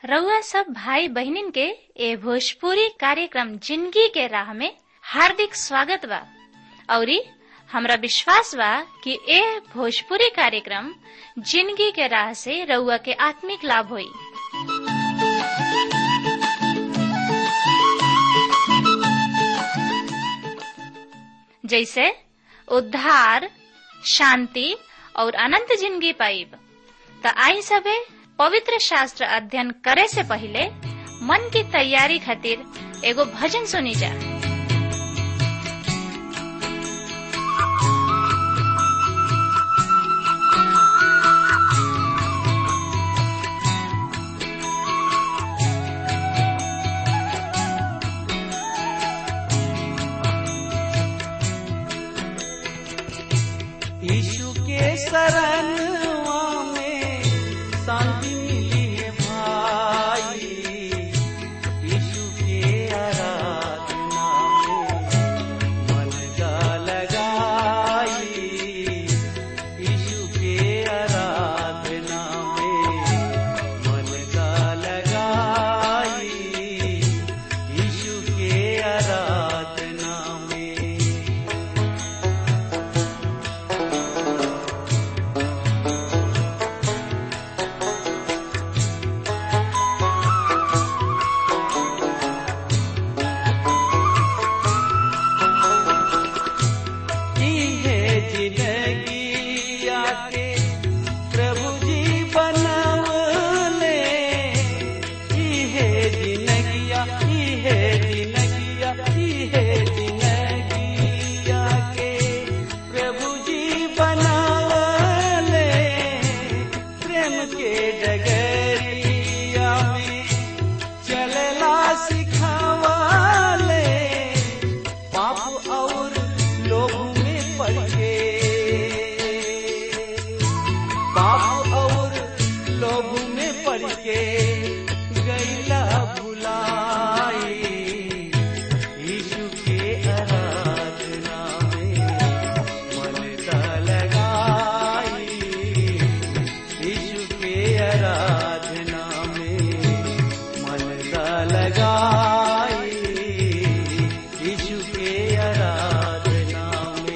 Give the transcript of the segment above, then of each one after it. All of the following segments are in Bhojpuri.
रउआ सब भाई बहिनीन के ए भोजपुरी कार्यक्रम जिंदगी के राह में हार्दिक स्वागत बा औरी हमरा विश्वास बा कि ए भोजपुरी कार्यक्रम जिंदगी के राह से रउआ के आत्मिक लाभ होई जैसे उद्धार शांति और अनंत जिंदगी पाइब त आई सबे पवित्र शास्त्र अध्ययन करे से पहले मन की तैयारी खातिर एगो भजन सुनी जा यीशु के शरणवा में शांति मिली है भाई यीशु के आराधना में मन का लगाई यीशु के आराधना में मन का लगाई यीशु के आराधना में की है जिंदगी आके प्रभु जी बनवले की है जिंदगिया की है जिंदगिया की है जिंदगी आके प्रभु जी बनवले प्रेम के डगरिया में चलला सिखावले पाप और लोभ में पड़ के पाप और लोभ में पड़ के गैला भुलाई यीशु के आराधना में मन का लगाई यीशु के आराधना में मन का लगाई यीशु के आराधना में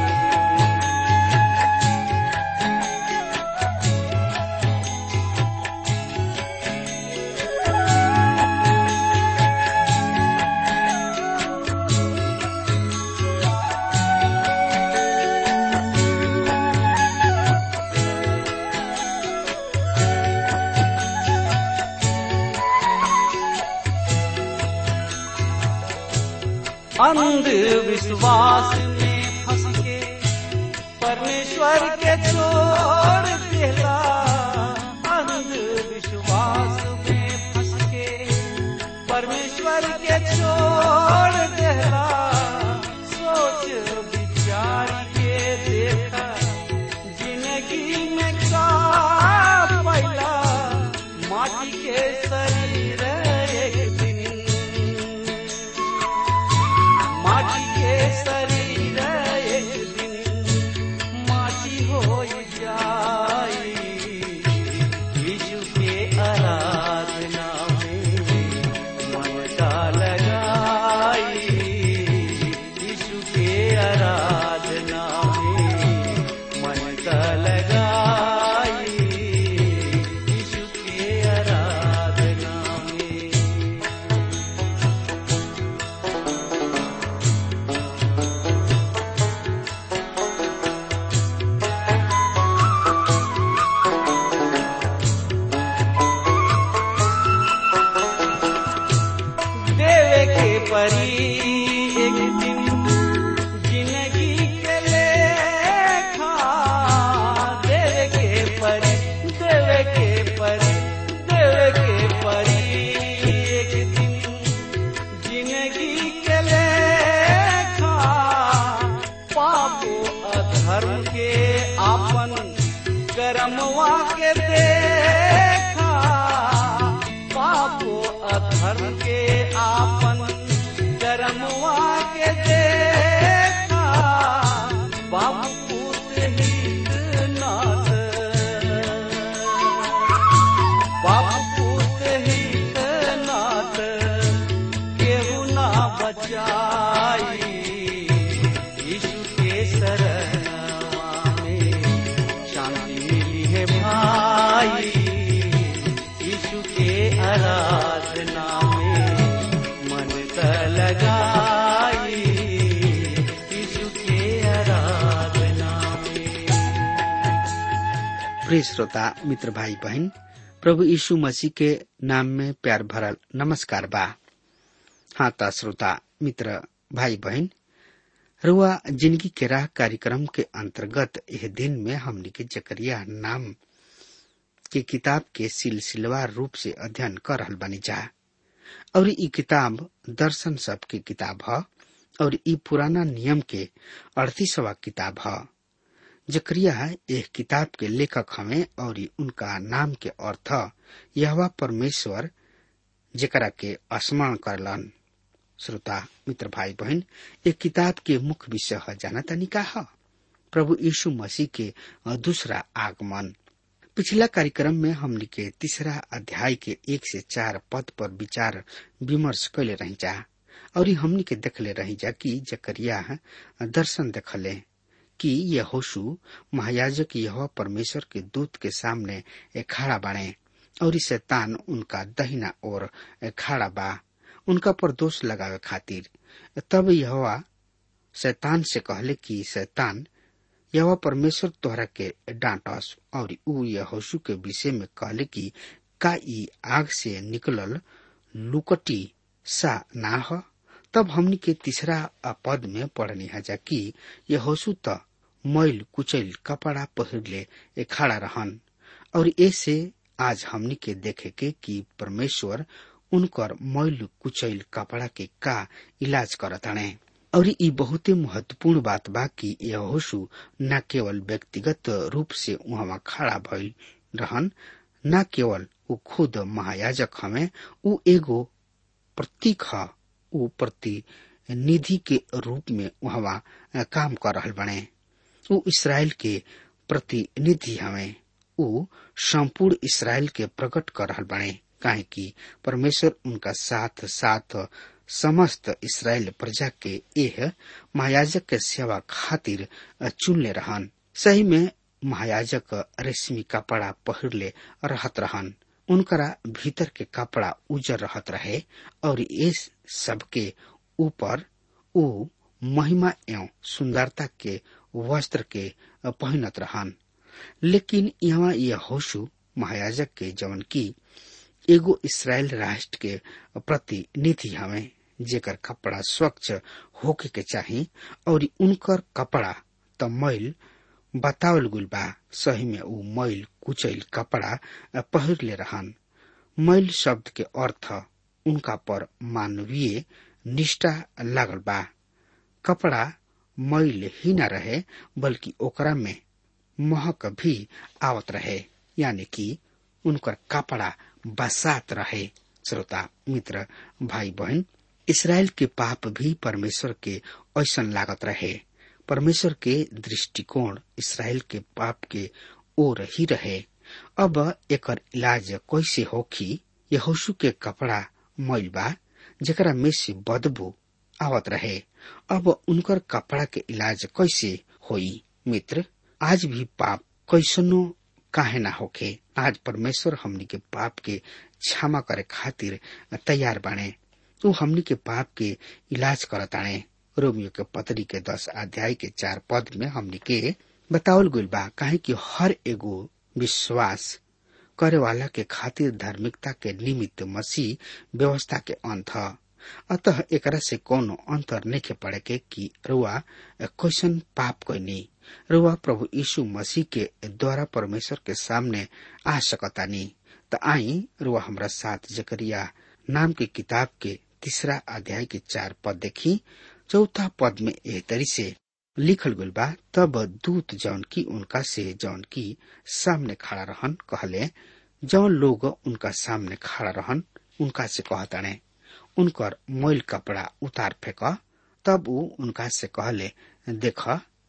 अंधविश्वास में फंस के परमेश्वर के छोड़ देला अंधविश्वास में फंस के परमेश्वर के छोड़ देला सोच विचार के देखा जिंदगी में का पैला माटी के शरीर एक दिन माटी के शरीर एक दिन माटी हो जाई यीशु के आराधना में मन का लगाई यीशु के आराधना में मन का लगाई यीशु के आराधना में देवे के परी एक दिन जिंदगी के लेखा देवे के परी देवे के परी देवे के परी एक दिन जिंदगी के लेखा पापो अधर्म के आपन कर्मवा के देखा पापो अधर्म के आपन कर्मवा के देखा बाबू पूत हित नाथ बाप पूत ही प्रिय श्रोता मित्र भाई बहन प्रभु यीशु मसीह के नाम में प्यार भरल नमस्कार बा हाँ ता श्रोता मित्र भाई बहन रुआ जिंदगी के राह कार्यक्रम के अंतर्गत यह दिन में हमने के जकरिया नाम के किताब के सिलसिलेवार रूप से अध्ययन कर रहल बनी जा और ई किताब दर्शन सब के किताब ह और ई पुराना नियम के अड़तीसवा किताब ह जकरिया एक किताब के लेखक हमें और ई उनका नाम के अर्थ यहवा परमेश्वर जेकरा के स्मरण करलन श्रोता मित्र भाई बहन एक किताब के मुख्य विषय है जाना तनी का है प्रभु यीशु मसीह के दूसरा आगमन पिछला कार्यक्रम में हमने के तीसरा अध्याय के एक से चार पद पर विचार विमर्श कैले रही जा और ई हमने के देखले रही जा कि जकरिया दर्शन देखले कि यह होशु महायाजक यह परमेश्वर के दूत के सामने खड़ा बाणे और ई शैतान उनका दहिना ओर खड़ा बा उनका पर दोष लगावे खातिर तब यह शैतान से कहले कि शैतान यह परमेश्वर तोहरा के डांटस और ऊ यहोशु के विषय में कहले कि का ई आग से निकलल लुकटी सा ना ह तब हमनी के तीसरा पद में पढ़नी हजा कि यहोशु त मैल कुचैल कपड़ा पहिरले खड़ा रहन और ऐसे आज हमनी के देखे के कि परमेश्वर उनकर मैल कुचैल कपड़ा के का इलाज करताणे और ई बहुते महत्वपूर्ण बात बा कि यहोशु न केवल व्यक्तिगत रूप से वहां खड़ा भइल रहन न केवल ऊ खुद महायाजक हमें ऊ एगो प्रतीक ह ऊ प्रतिनिधि के रूप में वहां काम कर रहल बने ऊ इसराइल के प्रतिनिधि हमें ऊ संपूर्ण इसराइल के प्रकट कर रहल बने काहे कि परमेश्वर उनका साथ साथ समस्त इसराइल प्रजा के एह महायाजक के सेवा खातिर चुनले रहन सही में महायाजक रेशमी कपड़ा पहिरले रहत रहन उनकरा भीतर के कपड़ा उजर रहत रहे और इस सबके ऊपर ऊ महिमा एवं सुंदरता के वस्त्र के पहनत रहन लेकिन यहाँ यह होशु महायाजक के जवन की एगो इसराइल राष्ट्र के प्रतिनिधि हमें जेकर कपड़ा स्वच्छ होके के चाही और उनकर कपड़ा त मैल बतावल गुल बा सही में ऊ मैल कुचैल कपड़ा पहिरले रहन मैल शब्द के अर्थ उनका पर मानवीय निष्ठा लागल बा कपड़ा मैल ही न रहे बल्कि ओकरा में महक भी आवत रहे यानी कि उनकर कपड़ा बसात रहे श्रोता मित्र भाई बहन इसराइल के पाप भी परमेश्वर के ऐसन लागत रहे परमेश्वर के दृष्टिकोण इसराइल के पाप के ओर ही रहे अब एकर इलाज कैसे होखी यहोशु के कपड़ा मैल बा जेकरा में से बदबू आवत रहे अब उनकर कपड़ा के इलाज कैसे होई मित्र आज भी पाप कैसनो काहे ना होखे आज परमेश्वर हमनी के पाप के क्षमा करे खातिर तैयार बाणे ऊ हमनी के पाप के इलाज करताणे रोमियो के पतरी के दस अध्याय के चार पद में हमनी के बतावल गइल बा काहे कि हर एगो विश्वास करे वाला के खातिर धार्मिकता के निमित्त मसीह व्यवस्था के अंत ह अतः एकरा से कोनो अंतर नहीं पड़े के कि रुआ क्वेश्चन पाप कैनी रुआ प्रभु यीशु मसीह के द्वारा परमेश्वर के सामने आ सकतानी त आई रुआ हमरा साथ जकरिया नाम के किताब के तीसरा अध्याय के चार पद देखी चौथा पद में एह तरी से लिखल गइल बा तब दूत जौन की उनका से जौन की सामने खड़ा रहन कहले जौन लोग उनका सामने खड़ा रहन उनका से कहताने उनकर मोल कपड़ा उतार फेंक तब ऊ उनका से कहले देख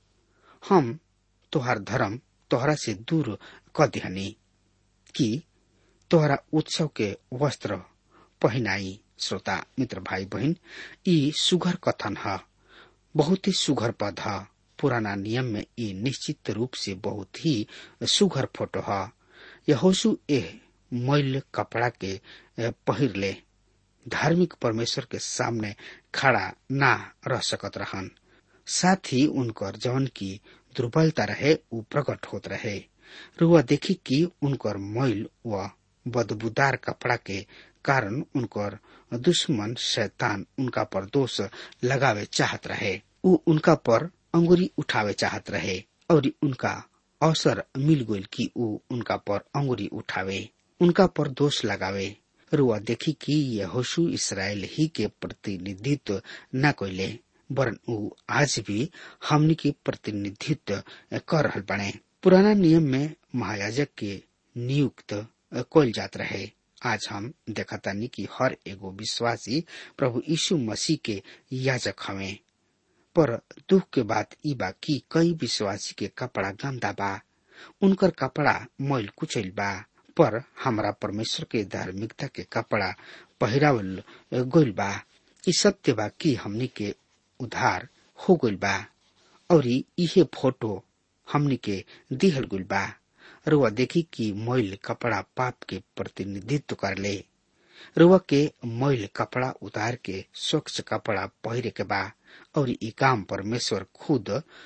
हम तोहर धर्म तोहरा से दूर क दिहनी कि तोहरा उत्सव के वस्त्र पहनाई श्रोता मित्र भाई बहन ई सुघर कथन है बहुत ही सुघर पद है पुराना नियम में ई निश्चित रूप से बहुत ही सुघर फोटो है यहोशु एह मैल कपड़ा के पहिर ले धार्मिक परमेश्वर के सामने खड़ा ना रह सकत रहन साथ ही उनकर जौन की दुर्बलता रहे उ प्रकट होत रहे रुआ देखी कि उनकर मैल व बदबूदार कपड़ा के कारण उनकर दुश्मन शैतान उनका पर दोष लगावे चाहत रहे उ उनका पर अंगुरी उठावे चाहत रहे और उनका अवसर मिल गई कि उ उनका पर अंगुरी उठावे उनका पर दोष लगावे रुआ देखी कि यहोशु इसराइल ही के प्रतिनिधित्व न कोइले वरन उ आज भी हमनी के प्रतिनिधित्व कर रहल बने पुराना नियम में महायाजक के नियुक्त कोल जात रहे आज हम देखतानी कि हर एगो विश्वासी प्रभु यीशु मसीह के याजक हवे पर दुख के बात ई बा कि कई विश्वासी के कपड़ा गंदा बा उनकर कपड़ा मैल कुचैल बा पर हमरा परमेश्वर के धार्मिकता के कपड़ा पहिरावल गइल बा ई सत्य बा कि हमनी के उधार हो गइल बा और इहे फोटो हमनी के दिहल गइल बा रुआ देखी कि मैल कपड़ा पाप के प्रतिनिधित्व कर ले रुआ के मैल कपड़ा उतार के स्वच्छ कपड़ा पहिरे के बा और ई काम परमेश्वर खुद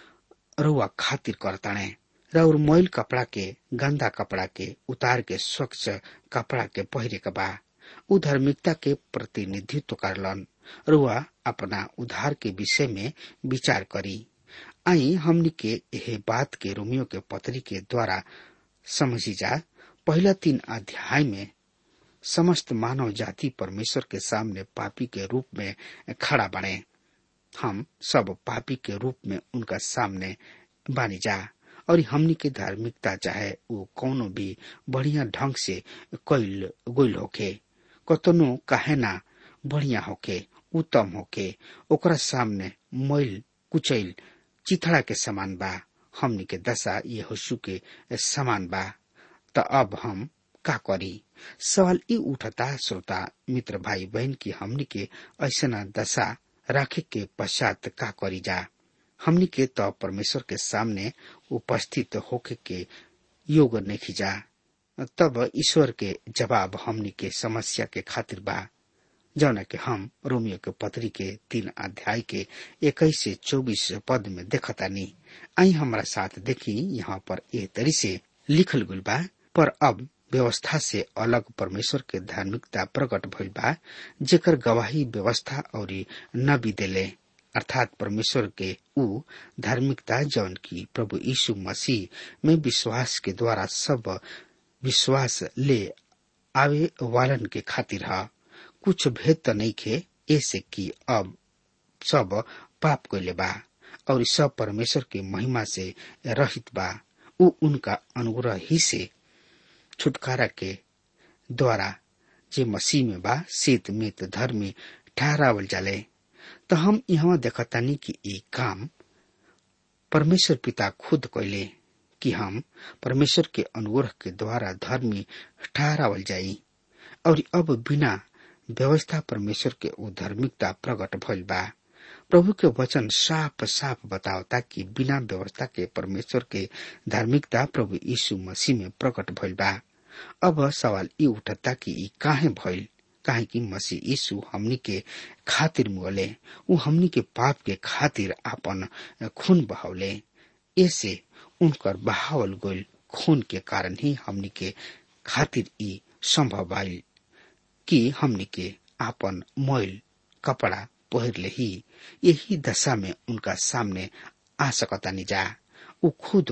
रुआ खातिर करताणे र और मैल कपड़ा के गंदा कपड़ा के उतार के स्वच्छ कपड़ा के पहिरे के बा उ धार्मिकता के प्रतिनिधित्व करलन रुआ अपना उधार के विषय में विचार करी आई हमनी के यह बात के रोमियो के पत्री के द्वारा समझी जा पहला तीन अध्याय में समस्त मानव जाति परमेश्वर के सामने पापी के रूप में खड़ा बने हम सब पापी के रूप में उनका सामने बानी जा और हमनी के धार्मिकता चाहे वो कोनो भी बढ़िया ढंग से कैल गोल होके कतनो काहे ना बढ़िया होके उत्तम होके ओकरा सामने मैल कुचैल चिथड़ा के समान बा हमनी के दशा ये होशु के समान बा त अब हम का करी सवाल ई उठता श्रोता मित्र भाई बहन की हमनी के ऐसा दशा राखे के पश्चात का करी जा हमनी के तो परमेश्वर के सामने उपस्थित होके के योग नहीं जा तब ईश्वर के जवाब हमनी के समस्या के खातिर बा जौन के हम रोमियो के पत्री के तीन अध्याय के इक्कीस से चौबीस पद में देखतानी आई हमारा साथ देखी यहाँ पर ए तरी से लिखल गुल बा पर अब व्यवस्था से अलग परमेश्वर के धार्मिकता प्रकट भइल बा जेकर गवाही व्यवस्था और नबी देले अर्थात परमेश्वर के ऊ धार्मिकता जौन की प्रभु यीशु मसीह में विश्वास के द्वारा सब विश्वास ले आवे वालन के खातिर है कुछ भेद तो नहीं खे ऐसे कि अब सब पाप कैले बा और सब परमेश्वर के महिमा से रहित बा उ उनका अनुग्रह ही से छुटकारा के द्वारा जे मसीह में बा शीत मित धर्मी ठहरावल जाले तो हम यहाँ देखतानी कि ये काम परमेश्वर पिता खुद कैले कि हम परमेश्वर के अनुग्रह के द्वारा धर्मी ठहरावल जाई और अब बिना व्यवस्था परमेश्वर के उधार्मिकता प्रकट भइल बा प्रभु के वचन साफ साफ बतावता कि बिना व्यवस्था के परमेश्वर के धार्मिकता प्रभु यीशु मसीह में प्रकट भइल बा अब सवाल ई उठता कि ई काहे भइल काहे कि मसीह यीशु हमनी के खातिर मुगले उ हमनी के पाप के खातिर आपन खून बहावले ऐसे उनकर बहावल गइल खून के कारण ही हमनी के खातिर ई संभव भइल कि हमनी के आपन मोइल कपड़ा पहिरले ही यही दशा में उनका सामने आ सकतानी जा उ खुद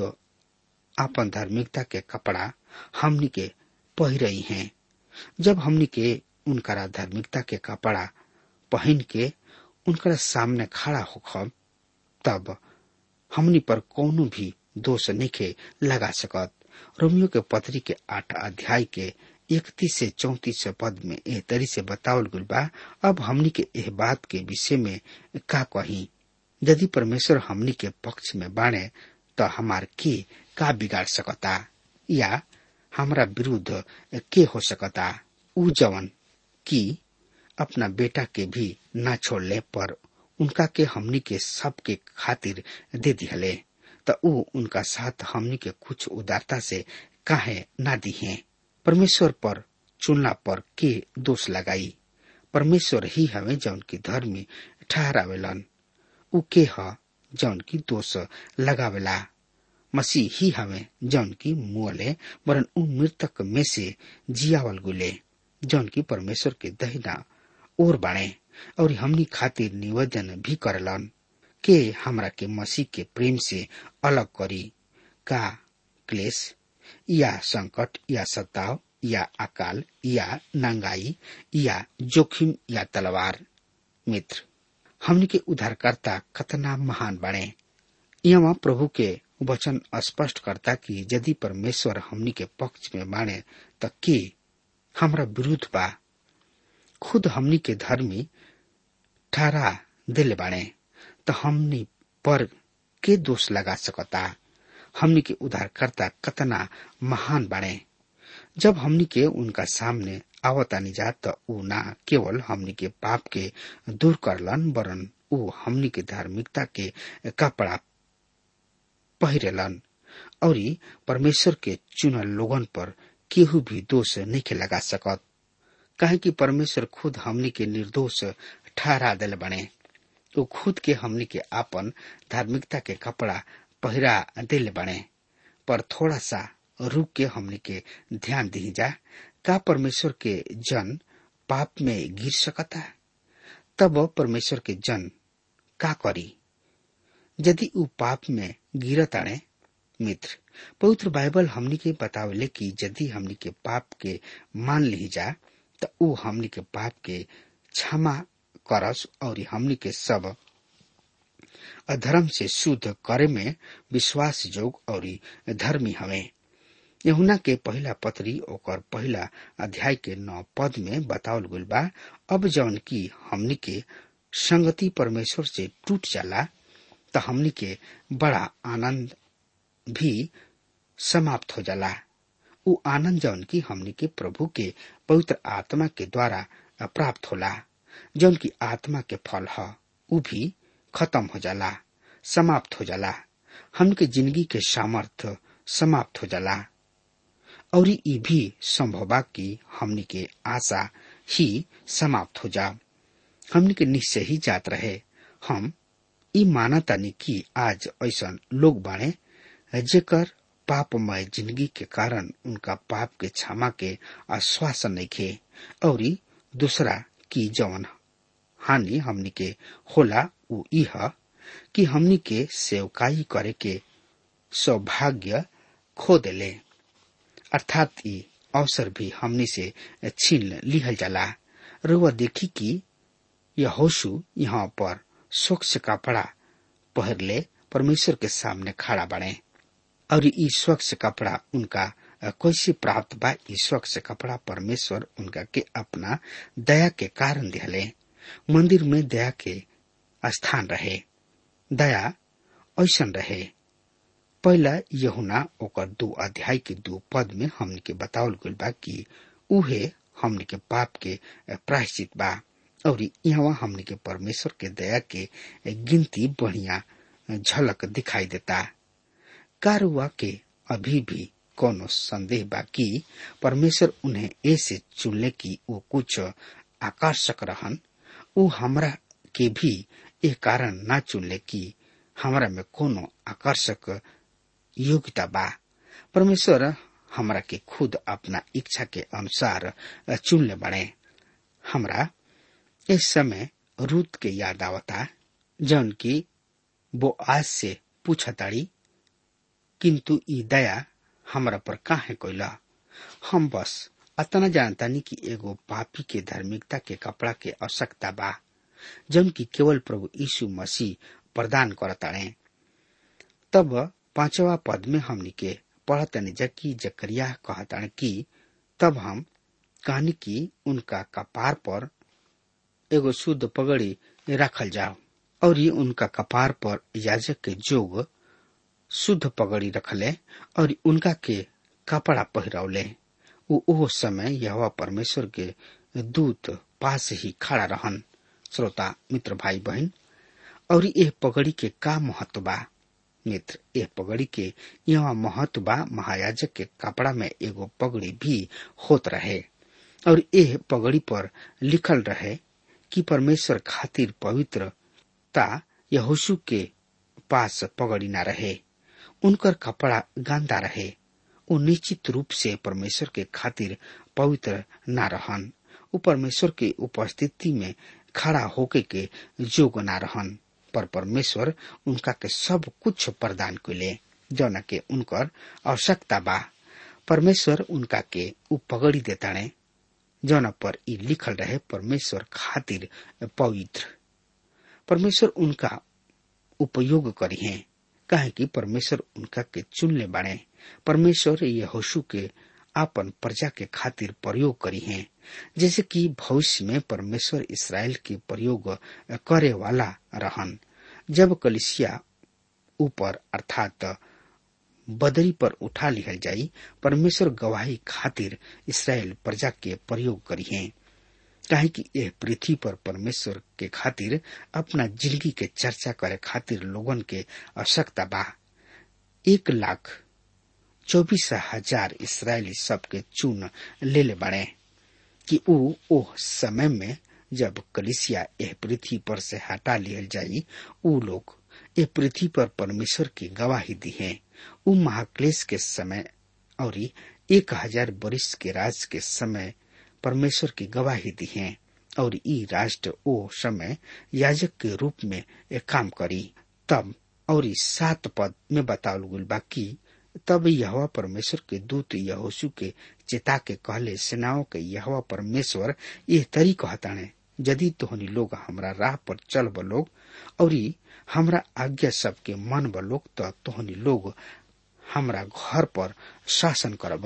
आपन धार्मिकता के कपड़ा हमनी के पहिरई हैं जब हमनी के उनकरा धार्मिकता के कपड़ा पहन के उनकरा सामने खड़ा होखब तब हमनी पर कोनो भी दोष निखे लगा सकत रोमियो के पत्री के आठ अध्याय के इकतीस से चौतीस पद में एह तरी से बतावल गुल बा अब हमनी के एह बात के विषय में का कही यदि परमेश्वर हमनी के पक्ष में बाणे तो हमार के का बिगाड़ सकता या हमरा विरुद्ध के हो सकता उ जवन की अपना बेटा के भी ना छोड़ले पर उनका के हमनी के सब के खातिर दे दिहले त उ उनका साथ हमनी के कुछ उदारता से काहे ना दिहे परमेश्वर पर चुनला पर के दोष लगाई परमेश्वर ही हवे जौन की धर्मी ठहरावेलन उ के ह जौन की दोष लगावेला मसीह ही हमें जौन की मुअले वरन उ मृतक में से जियावल गुले जौन की परमेश्वर के दहिना ओर बाणे और हमनी खातिर निवेदन भी करलन के हमरा के मसीह के प्रेम से अलग करी का क्लेश या संकट या सताव या अकाल या नंगाई या जोखिम या तलवार मित्र हमनी के उद्धारकर्ता कतना महान बने यहाँ प्रभु के वचन स्पष्ट करता कि यदि परमेश्वर हमनी के पक्ष में माने त के हमरा विरुद्ध बा खुद हमनी के धर्मी ठहरा दिल बाणे त हमनी पर के दोष लगा सकता हमनी के उद्धारकर्ता कतना महान बाणे जब हमनी के उनका सामने आवतानी जा त ऊ ना केवल हमनी के पाप के दूर करलन वरन ऊ हमनी के धार्मिकता के कपड़ा पहिरेलन और परमेश्वर के चुनल लोगन पर केहू भी दोष नहीं लगा सकत काहे कि परमेश्वर खुद हमनी के निर्दोष ठहरा दिल बने वो खुद के हमनी के आपन धार्मिकता के कपड़ा पहिरा दिल बने पर थोड़ा सा रुक के हमनी के ध्यान दी जा का परमेश्वर के जन पाप में गिर सकता तब परमेश्वर के जन का करी यदि ऊ पाप में गिरत आने मित्र पवित्र बाइबल हमनी के बतावले कि यदि हमनी के पाप के मान ली जा त ऊ हमनी के पाप के क्षमा करस और हमनी के सब अधर्म से शुद्ध करे में विश्वास जोग और धर्मी हमें यहुना के पहला पत्री ओकर पहला अध्याय के नौ पद में बतावल गल बा अब जौन की हमनी के संगति परमेश्वर से टूट जाला त हमनी के बड़ा आनंद भी समाप्त हो जाला उ आनंद जौन की हमनी के प्रभु के पवित्र आत्मा के द्वारा प्राप्त होला जौन की आत्मा के फल ह उ भी खत्म हो जाला समाप्त हो जाला हमनी के जिंदगी के सामर्थ्य समाप्त हो जाला और ई भी संभव बा कि हमनी के आशा ही समाप्त हो जा हमनी के निश्चय ही जात रहे हम ई मानतानी कि आज ऐसा लोग बाणे जेकर पापमय जिंदगी के कारण उनका पाप के क्षमा के आश्वासन नहीं खे और दूसरा की जवन हानि हमनी के होला उ इह कि हमनी के सेवकाई करे के सौभाग्य खो देले अर्थात ई अवसर भी हमनी से छीन लिहल जाला रुआ देखी कि यह होशु यहाँ पर स्वच्छ कपड़ा पहरले परमेश्वर के सामने खड़ा बने और ई स्वच्छ कपड़ा उनका कैसे प्राप्त बा ई स्वच्छ कपड़ा परमेश्वर उनका के अपना दया के कारण दिहले मंदिर में दया के स्थान रहे दया ऐसन रहे पहला यहुना ओकर दो अध्याय के दो पद में हमने के बतावल गल बा कि उहे हमने के पाप के प्रायश्चित बा और यहाँ हमने के परमेश्वर के दया के गिनती बढ़िया झलक दिखाई देता कारुआ के अभी भी कोनो संदेह बा कि परमेश्वर उन्हें ऐसे चुनले की वो कुछ आकर्षक रहन उ हमरा के भी ए कारण ना चुनले कि हमरा में कोनो आकर्षक योग्यता बा परमेश्वर हमरा के खुद अपना इच्छा के अनुसार चुनले बने हमरा इस समय रूत के याद आवता जौन की वो आज से पूछताड़ी किंतु ई दया हमरा पर काहे कोइला हम बस अतना जानतानी कि एगो पापी के धार्मिकता के कपड़ा के आवश्यकता बा जौन की केवल प्रभु यीशु मसीह प्रदान करताड़े तब पांचवा पद में हमनी के पढ़तनी जबकि जकरिया कहताड़े कि तब हम कहनी कि उनका कपार पर एगो शुद्ध पगड़ी रखल जाओ और ये उनका कपार पर याजक के जोग शुद्ध पगड़ी रखले और उनका के कपड़ा पहिरौले उ ओह समय यह परमेश्वर के दूत पास ही खड़ा रहन श्रोता मित्र भाई बहन और यह पगड़ी के का महत्व बा मित्र यह पगड़ी के यहाँ महत्व बा महायाजक के कपड़ा में एगो पगड़ी भी होत रहे और यह पगड़ी पर लिखल रहे कि परमेश्वर खातिर पवित्रता यहोशु के पास पगड़ी ना रहे उनकर कपड़ा गंदा रहे उ निश्चित रूप से परमेश्वर के खातिर पवित्र न रहन उ परमेश्वर के उपस्थिति में खड़ा होके के जोग न रहन पर परमेश्वर उनका के सब कुछ प्रदान कैले जौन के उनकर आवश्यकता बा परमेश्वर उनका के उ पगड़ी देताणे जौन पर ई लिखल रहे परमेश्वर खातिर पवित्र परमेश्वर उनका उपयोग करी है काहे कि परमेश्वर उनका के चुनले बाड़े परमेश्वर यहोशु के आपन प्रजा के खातिर प्रयोग करी है जैसे कि भविष्य में परमेश्वर इसराइल के प्रयोग करे वाला रहन जब कलिसिया ऊपर अर्थात बदरी पर उठा लिहल जाई परमेश्वर गवाही खातिर इसराइल प्रजा के प्रयोग करी है काहे कि यह पृथ्वी पर परमेश्वर के खातिर अपना जिंदगी के चर्चा करे खातिर लोगन के आवश्यकता बा एक लाख चौबीस हजार इसराइली सबके चुन ले ले बड़े कि ऊ ओह समय में जब कलिसिया यह पृथ्वी पर से हटा लियल जाई ऊ लोग ये पृथ्वी पर परमेश्वर की गवाही दी है ऊ महाक्लेश के समय और एक हजार वर्ष के राज के समय परमेश्वर की गवाही दी है और ई राष्ट्र ओ समय याजक के रूप में एक काम करी तब और इस सात पद में बतावल गुल बा कि तब यहवा परमेश्वर के दूत यहोशु के चेता के कहले सेनाओं के यहवा परमेश्वर ये तरी कहताने यदि तोहनी लोग हमरा राह पर चल लोग और हमरा आज्ञा सबके मन लोग तो तोहनी लोग हमरा घर पर शासन करब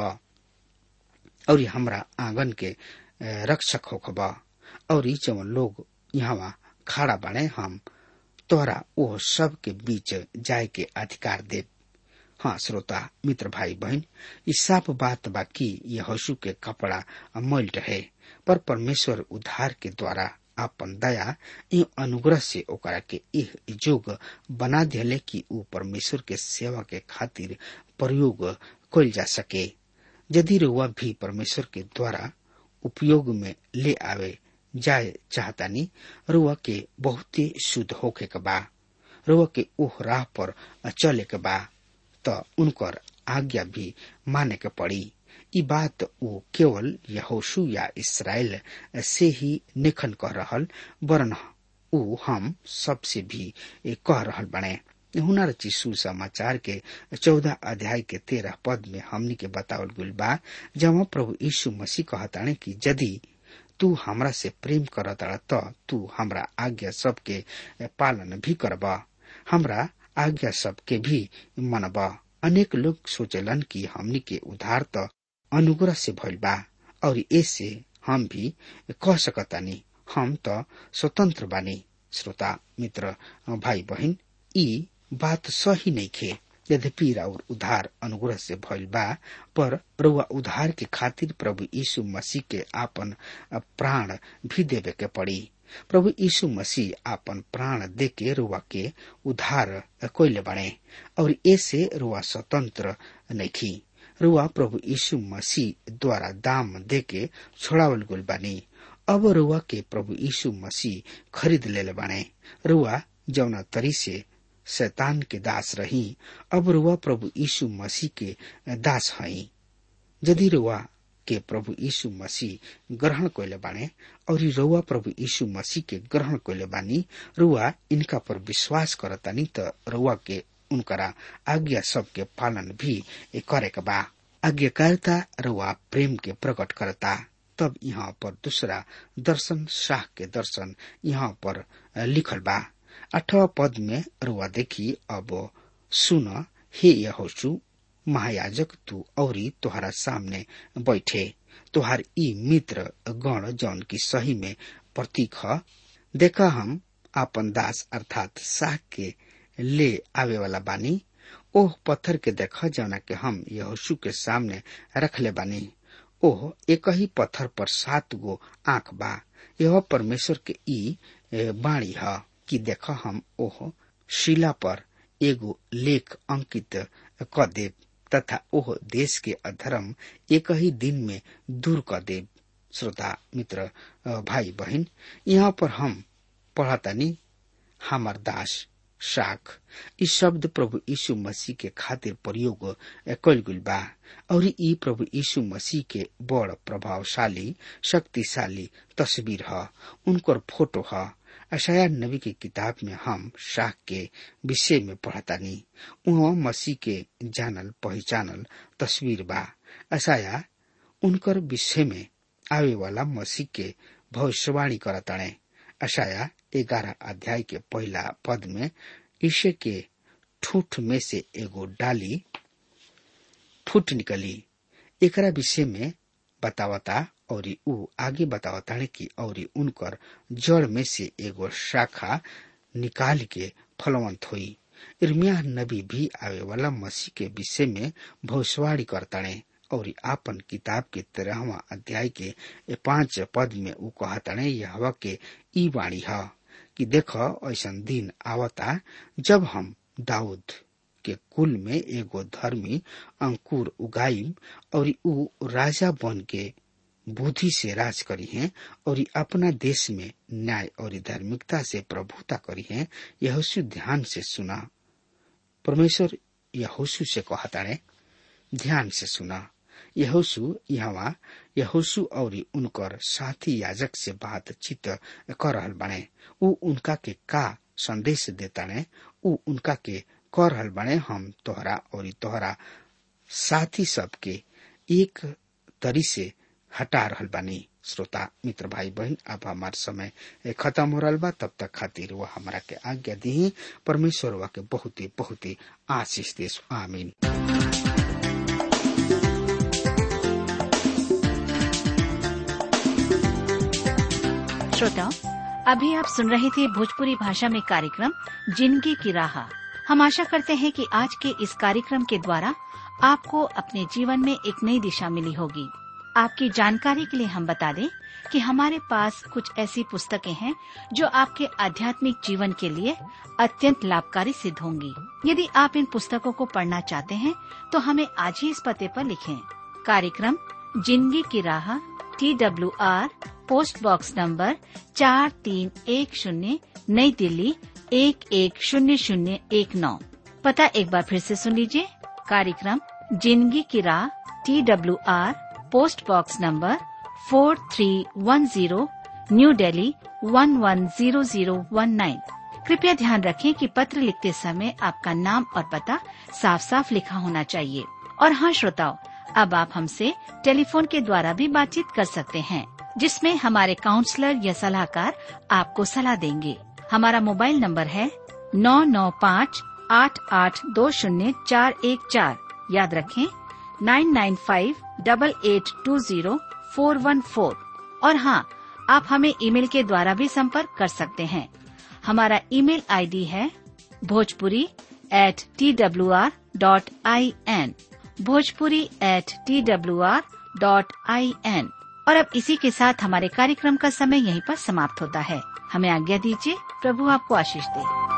और हमरा आंगन के रक्षक होखब और जवन लोग यहाँ खड़ा बने हम तोहरा वो सब के बीच जाय के अधिकार दे हाँ श्रोता मित्र भाई बहन इस साफ बात बाकी ये हसु के कपड़ा मैल रहे पर परमेश्वर उद्धार के द्वारा आपन दया ए अनुग्रह से ओकरा के इह जोग बना दिले कि ऊ परमेश्वर के सेवा के खातिर प्रयोग कल जा सके यदि रुआ भी परमेश्वर के द्वारा उपयोग में ले आवे जाए चाहतानी रुआ के बहुते शुद्ध होके के बा रुआ के ओह राह पर चले के बा त उनकर आज्ञा भी माने के पड़ी ई बात वो केवल यहोशु या इसराइल से ही निखन कर रहल वरन ऊ हम सबसे भी कह रहल बने हुनर चिशु समाचार के चौदह अध्याय के तेरह पद में हमनी के बतावल गुल बा जब प्रभु यीशु मसीह कहताने कि यदि तू हमरा से प्रेम करता त तू हमरा आज्ञा सबके पालन भी करब हमरा आज्ञा सबके भी मनब अनेक लोग सोचलन कि हमनी के उधार त अनुग्रह से भइल बा और ऐसे हम भी कह सकतानी हम त स्वतंत्र बानी श्रोता मित्र भाई बहन ई बात सही नहीं खे यद्यपि और उधार अनुग्रह से भइल बा पर रुआ उधार के खातिर प्रभु यीशु मसीह के आपन प्राण भी देवे के पड़ी प्रभु यीशु मसीह आपन प्राण दे के रुआ के उधार कोयले बने और ऐसे रुआ स्वतंत्र नहीं रुआ प्रभु यीशु मसीह द्वारा दाम दे के छोड़ावल गुल बानी अब रुआ के प्रभु यीशु मसीह खरीद ले बाने रुआ जौना तरी से शैतान के दास रही अब रुआ प्रभु यीशु मसीह के दास हई यदि रुआ के प्रभु यीशु मसीह ग्रहण कैले बाने और रुआ प्रभु यीशु मसीह के ग्रहण कैले बानी रुआ इनका पर विश्वास करतानी त रुआ के उनकरा आज्ञा सबके पालन भी करे के बा आज्ञाकारिता रुआ प्रेम के प्रकट करता तब यहाँ पर दूसरा दर्शन शाह के दर्शन यहाँ पर लिखल बा अठवा पद में रुआ देखी अब सुन हे यहोशु महायाजक तू औरी तुहरा सामने बैठे तुहार ई मित्र गण जौन की सही में प्रतीक ह देखा हम आपन दास अर्थात शाह के ले आवे वाला बानी ओह पत्थर के देख जौना के हम यहोशु के सामने रख ले बानी ओह एक ही पत्थर पर सात गो आंख बा यह परमेश्वर के ई बाणी है कि देख हम ओह शिला पर एगो लेख अंकित क देव तथा ओह देश के अधर्म एक ही दिन में दूर क देव श्रोता मित्र भाई बहन यहाँ पर हम पढ़तानी हमार दास शाख इ शब्द प्रभु यीशु मसीह के खातिर प्रयोग कल गइल बा और ई प्रभु यीशु मसीह के बड़ प्रभावशाली शक्तिशाली तस्वीर ह उनकर फोटो ह अशाया नबी की किताब में हम शाख के विषय में पढ़तानी उहाँ मसीह के जानल पहचानल तस्वीर बा अशाया उनकर विषय में आवे वाला मसीह के भविष्यवाणी करताणे अशाया ग्यारह अध्याय के पहला पद में ईशे के ठूठ में से एगो डाली फूट निकली एकरा विषय में बतावता और ऊ आगे बतावता कि और उनकर जड़ में से एगो शाखा निकाल के फलवंत हुई इर्मिया नबी भी आवे वाला मसीह के विषय में भविष्यवाणी करताणे और आपन किताब के तेरहवा अध्याय के पांच पद में ऊ कहताणे यह के ई वाणी है कि देख ऐसा दिन आवता जब हम दाऊद के कुल में एगो धर्मी अंकुर उगाइम और ऊ राजा बन के बुद्धि से राज करी है और अपना देश में न्याय और धार्मिकता से प्रभुता करी है यहोशु ध्यान से सुना परमेश्वर यहोशु से कहता है ध्यान से सुना यहोशु यहाँ यहोशु और उनकर साथी याजक से बातचीत कर रहल बने ऊ उनका के का संदेश देता ने ऊ उनका के कर रहल बने हम तोहरा और तोहरा साथी सबके एक तरी से हटा रहल बानी श्रोता मित्र भाई बहन अब हमार समय खत्म हो रहा बा तब तक खातिर वह हमारा के आज्ञा दी परमेश्वर वा के बहुत ही बहुत ही आशीष देश आमीन श्रोताओं अभी आप सुन रहे थे भोजपुरी भाषा में कार्यक्रम जिंदगी की राह हम आशा करते हैं कि आज के इस कार्यक्रम के द्वारा आपको अपने जीवन में एक नई दिशा मिली होगी आपकी जानकारी के लिए हम बता दें कि हमारे पास कुछ ऐसी पुस्तकें हैं जो आपके आध्यात्मिक जीवन के लिए अत्यंत लाभकारी सिद्ध होंगी यदि आप इन पुस्तकों को पढ़ना चाहते हैं तो हमें आज ही इस पते पर लिखें कार्यक्रम जिंदगी की राह T W R post box number चार तीन एक शून्य नई दिल्ली एक एक शून्य शून्य एक नौ पता एक बार फिर से सुन लीजिए कार्यक्रम जिंदगी की राह T W R post box number four three one zero new Delhi one one zero zero one nine कृपया ध्यान रखें कि पत्र लिखते समय आपका नाम और पता साफ साफ लिखा होना चाहिए और हाँ श्रोताओं अब आप हमसे टेलीफोन के द्वारा भी बातचीत कर सकते हैं जिसमें हमारे काउंसलर या सलाहकार आपको सलाह देंगे हमारा मोबाइल नंबर है नौ नौ पाँच आठ आठ दो शून्य चार एक चार याद रखें nine nine five double eight two zero four one four और हाँ आप हमें ईमेल के द्वारा भी संपर्क कर सकते हैं हमारा ईमेल आईडी है Bhojpuri at T W R dot I N Bhojpuri at T W R dot I N और अब इसी के साथ हमारे कार्यक्रम का समय यहीं पर समाप्त होता है हमें आज्ञा दीजिए प्रभु आपको आशीष दे